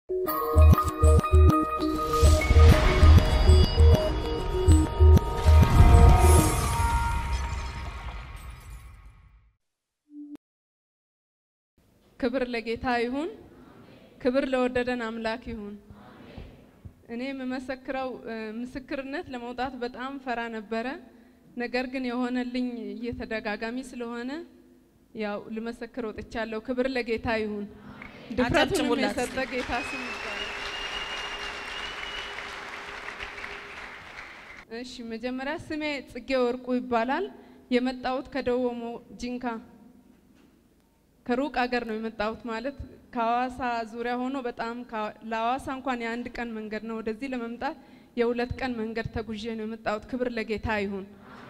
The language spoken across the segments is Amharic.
ክብር ለጌታ ይሁን። ክብር ለወደደን አምላክ ይሁን። እኔ የምመሰክረው ምስክርነት ለመውጣት በጣም ፈራ ነበረ። ነገር ግን የሆነልኝ እየተደጋጋሚ ስለሆነ ያው ልመሰክር ወጥቻለሁ። ክብር ለጌታ ይሁን። ድፍረቱንም አጨብጭቡላት። የሰጠ ጌታ ስም ይባረክ። እሺ መጀመሪያ ስሜ ጽጌ ወርቁ ይባላል። የመጣሁት ከደቡብ ኦሞ ጂንካ ከሩቅ ሀገር ነው የመጣሁት። ማለት ከሐዋሳ ዙሪያ ሆኖ በጣም ከ- ለሐዋሳ እንኳን የአንድ ቀን መንገድ ነው። ወደዚህ ለመምጣት የሁለት ቀን መንገድ ተጉዤ ነው የመጣሁት። ክብር ለጌታ ይሁን።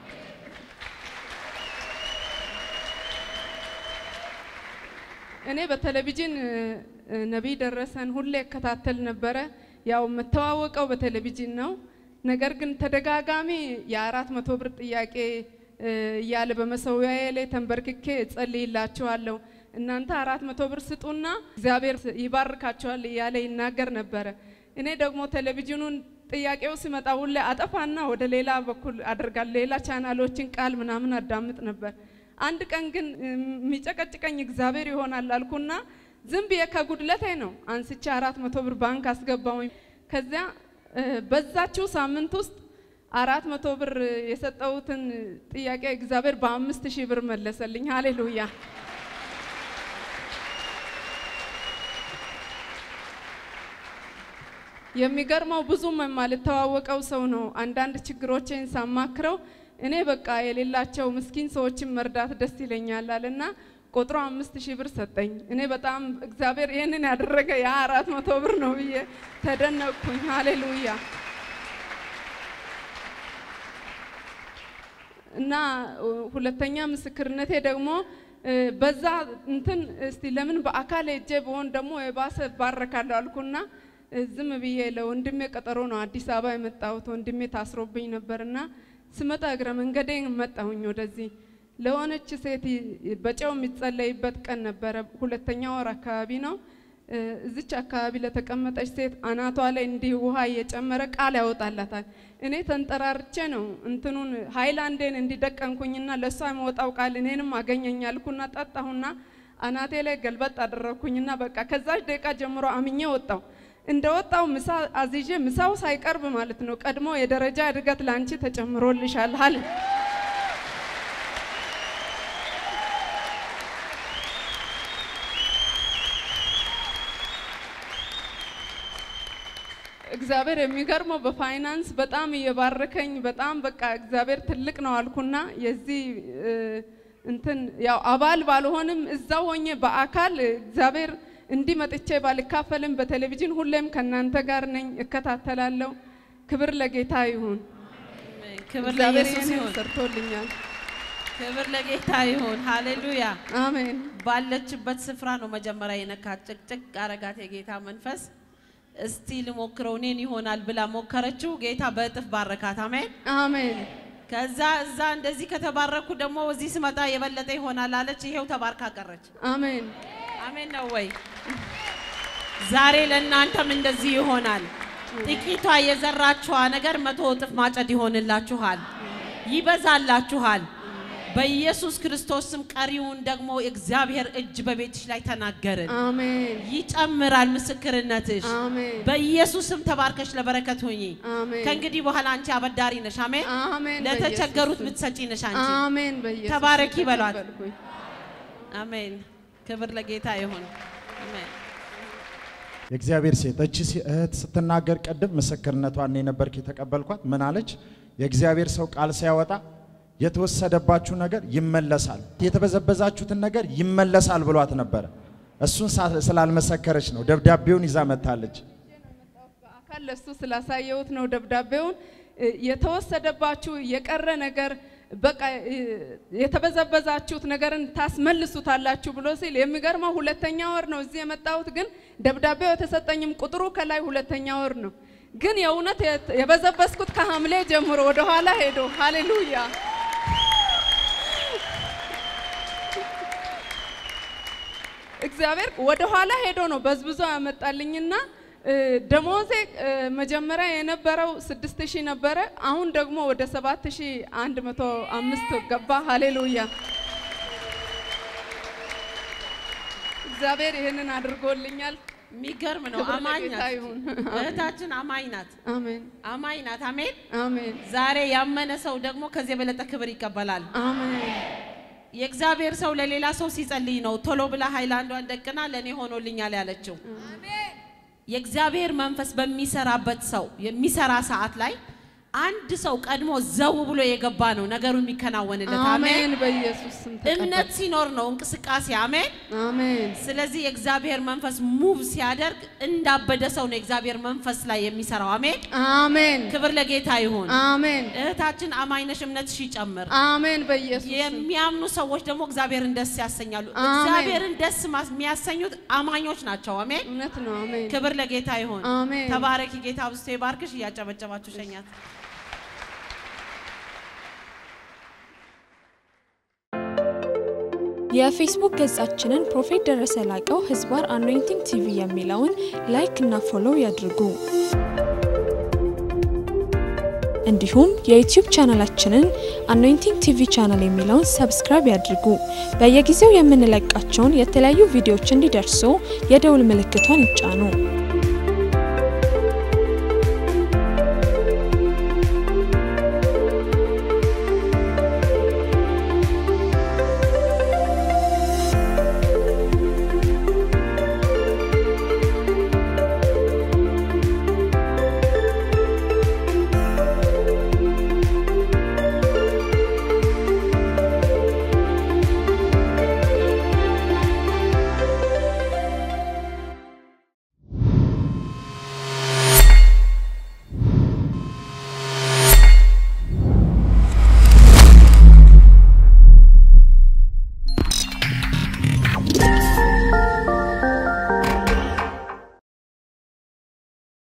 እኔ በቴሌቪዥን እ፣ እ፣ ነቢይ ደረሰን ሁሌ እከታተል ነበረ። ያው የምተዋወቀው በቴሌቪዥን ነው። ነገር ግን ተደጋጋሚ የአራት መቶ ብር ጥያቄ እ፣ እያለ በመሰዊያዬ ላይ ተንበርክኬ እጸልይላችኋለሁ እናንተ አራት መቶ ብር ስጡና እግዚአብሔር ይባርካችኋል እያለ ይናገር ነበረ። እኔ ደግሞ ቴሌቪዥኑን ጥያቄው ሲመጣ ሁሌ አጠፋና ወደ ሌላ በኩል አደርጋለሁ። ሌላ ቻናሎችን ቃል ምናምን አዳምጥ ነበር። አንድ ቀን ግን የሚጨቀጭቀኝ እግዚአብሔር ይሆናል አልኩና ዝም ብዬ ከጉድለቴ ነው አንስቼ አራት መቶ ብር ባንክ አስገባውኝ። ከዚያ እ፣ በዛችው ሳምንት ውስጥ አራት መቶ ብር የሰጠሁትን ጥያቄ እግዚአብሔር በአምስት ሺህ ብር መለሰልኝ። ሃሌሉያ! የሚገርመው ብዙም የማልተዋወቀው ሰው ነው። አንዳንድ ችግሮችን ሳማክረው እኔ በቃ የሌላቸው ምስኪን ሰዎችን መርዳት ደስ ይለኛል አለና ቆጥሮ አምስት ሺህ ብር ሰጠኝ። እኔ በጣም እግዚአብሔር ይህንን ያደረገ ያ አራት መቶ ብር ነው ብዬ ተደነቅኩኝ። ሃሌሉያ! እና እ፣ ሁለተኛ ምስክርነቴ ደግሞ እ፣ በዛ እንትን እስቲ ለምን በአካል ሄጄ በሆን ደግሞ የባሰ ባረካለሁ አልኩና እ፣ ዝም ብዬ ለወንድሜ ቀጠሮ ነው አዲስ አበባ የመጣሁት። ወንድሜ ታስሮብኝ ነበርና ስመጣ እግረ መንገዴን መጣሁኝ ወደዚህ ለሆነች ሴት ይ- በጨው የሚጸለይበት ቀን ነበረ። ሁለተኛ ወር አካባቢ ነው። እ፣ እዚች አካባቢ ለተቀመጠች ሴት አናቷ ላይ እንዲህ ውሃ እየጨመረ ቃል ያወጣላታል። እኔ ተንጠራርቼ ነው እንትኑን ሃይላንዴን እንዲደቀንኩኝና ለእሷ የመወጣው ቃል እኔንም አገኘኛልኩና ጠጣሁና አናቴ ላይ ገልበጥ አደረግኩኝና በቃ ከዛች ደቂቃ ጀምሮ አምኜ ወጣው። እንደ ወጣው ምሳ አዝዤ ምሳው ሳይቀርብ ማለት ነው ቀድሞ የደረጃ እድገት ለአንቺ ተጨምሮልሻል አለ። እግዚአብሔር የሚገርመው በፋይናንስ በጣም እየባረከኝ በጣም በቃ እግዚአብሔር ትልቅ ነው አልኩና የዚህ እ፣ እንትን ያው አባል ባልሆንም እዛው ሆኜ በአካል እግዚአብሔር እንዲህ መጥቼ ባልካፈልም በቴሌቪዥን ሁሌም ከእናንተ ጋር ነኝ፣ እከታተላለሁ። ክብር ለጌታ ይሁን። ክብር እግዚአብሔር ለኢየሱስ ይህንን ይሁን። ሰርቶልኛል። ክብር ለጌታ ይሁን። ሃሌሉያ። አሜን። ባለችበት ስፍራ ነው መጀመሪያ የነካት። ጭቅጭቅ አረጋት የጌታ መንፈስ። እስቲ ልሞክረው እኔን ይሆናል ብላ ሞከረችው። ጌታ በእጥፍ ባረካት። አሜን። አሜን። ከዛ እዛ እንደዚህ ከተባረኩ ደግሞ እዚህ ስመጣ የበለጠ ይሆናል አለች። ይሄው ተባርካ ቀረች። አሜን። አሜን ነው ወይ? ዛሬ ለእናንተም እንደዚህ ይሆናል። ጥቂቷ የዘራችኋ ነገር መቶ እጥፍ ማጨድ ይሆንላችኋል፣ ይበዛላችኋል። በኢየሱስ ክርስቶስ ስም ቀሪውን ደግሞ እግዚአብሔር እጅ በቤትሽ ላይ ተናገርን። አሜን። ይጨምራል ምስክርነትሽ። አሜን። በኢየሱስ ስም ተባርከሽ ለበረከት ሁኚ። አሜን። ከእንግዲህ በኋላ አንቺ አበዳሪ ነሽ። አሜን። አሜን። ለተቸገሩት በኢየሱስ ምትሰጪ ነሽ ስም። አንቺ። አሜን። በኢየሱስ ስም ተባረኪ በሏት። ተቀበልኩኝ። አሜን። ክብር ለጌታ ይሁን። አሜን። የእግዚአብሔር ሴት እቺ ሴ- እህት ስትናገር ቅድም ምስክርነቷን እኔ ነበርክ የተቀበልኳት። ምን አለች? የእግዚአብሔር ሰው ቃል ሲያወጣ የተወሰደባችሁ ነገር ይመለሳል፣ የተበዘበዛችሁትን ነገር ይመለሳል ብሏት ነበረ። እሱን ሳ- ስላልመሰከረች ነው ደብዳቤውን ይዛ መጥታለች። በአካል ለሱ ስላሳየሁት ነው ደብዳቤውን እ፣ የተወሰደባችሁ የቀረ ነገር በቃ እ፣ የተበዘበዛችሁት ነገርን ታስመልሱታላችሁ ብሎ ሲል የሚገርመው ሁለተኛ ወር ነው እዚህ የመጣሁት። ግን ደብዳቤው የተሰጠኝም ቁጥሩ ከላይ ሁለተኛ ወር ነው። ግን የእውነት የት- የበዘበዝኩት ከሐምሌ ጀምሮ ወደኋላ ሄዶ ሃሌሉያ እግዚአብሔር ወደ ኋላ ሄዶ ነው በዝብዞ ያመጣልኝና እ፣ ደሞዜ እ፣ መጀመሪያ የነበረው ስድስት ሺህ ነበረ። አሁን ደግሞ ወደ ሰባት ሺህ አንድ መቶ አምስት ገባ። ሃሌሉያ! እግዚአብሔር ይህንን አድርጎልኛል። የሚገርም ነው። ክብር አማኝ ለጌታ ናት ይሁን። እህታችን፣ አማኝ ናት፣ አሜን አማኝ ናት። አሜን። አሜን ዛሬ ያመነ ሰው ደግሞ ከዚህ የበለጠ ክብር ይቀበላል። አሜን የእግዚአብሔር ሰው ለሌላ ሰው ሲጸልይ ነው ቶሎ ብላ ሃይላንዷን ደቅና ለእኔ ሆኖልኛል ያለችው። የእግዚአብሔር መንፈስ በሚሰራበት ሰው የሚሰራ ሰዓት ላይ አንድ ሰው ቀድሞ ዘው ብሎ የገባ ነው ነገሩ የሚከናወንለት። አሜን። አሜን በኢየሱስ ስም ተቀበል። እምነት ሲኖር ነው እንቅስቃሴ። አሜን። አሜን ስለዚህ የእግዚአብሔር መንፈስ ሙቭ ሲያደርግ እንዳበደ ሰው ነው የእግዚአብሔር መንፈስ ላይ የሚሰራው። አሜን። አሜን ክብር ለጌታ ይሁን። አሜን እህታችን አማኝነሽ እምነትሽ ይጨምር። አሜን በኢየሱስ ስም የሚያምኑ ሰዎች ደግሞ እግዚአብሔርን ደስ ያሰኛሉ። አሜን። እግዚአብሔርን ደስ ማስ- የሚያሰኙት አማኞች ናቸው። አሜን። እውነት ነው። አሜን ክብር ለጌታ ይሁን። አሜን ተባረኪ። ጌታ ብስቶ ይባርክሽ። እያጨበጨባችሁ ሸኛት። የፌስቡክ ገጻችንን ፕሮፌት ደረሰ ላቀው ህዝባር አኖይንቲንግ ቲቪ የሚለውን ላይክ እና ፎሎው ያድርጉ። እንዲሁም የዩቲዩብ ቻናላችንን አኖይንቲንግ ቲቪ ቻናል የሚለውን ሰብስክራይብ ያድርጉ። በየጊዜው የምንለቃቸውን የተለያዩ ቪዲዮዎች እንዲደርሱ የደውል ምልክቷን ይጫኑ።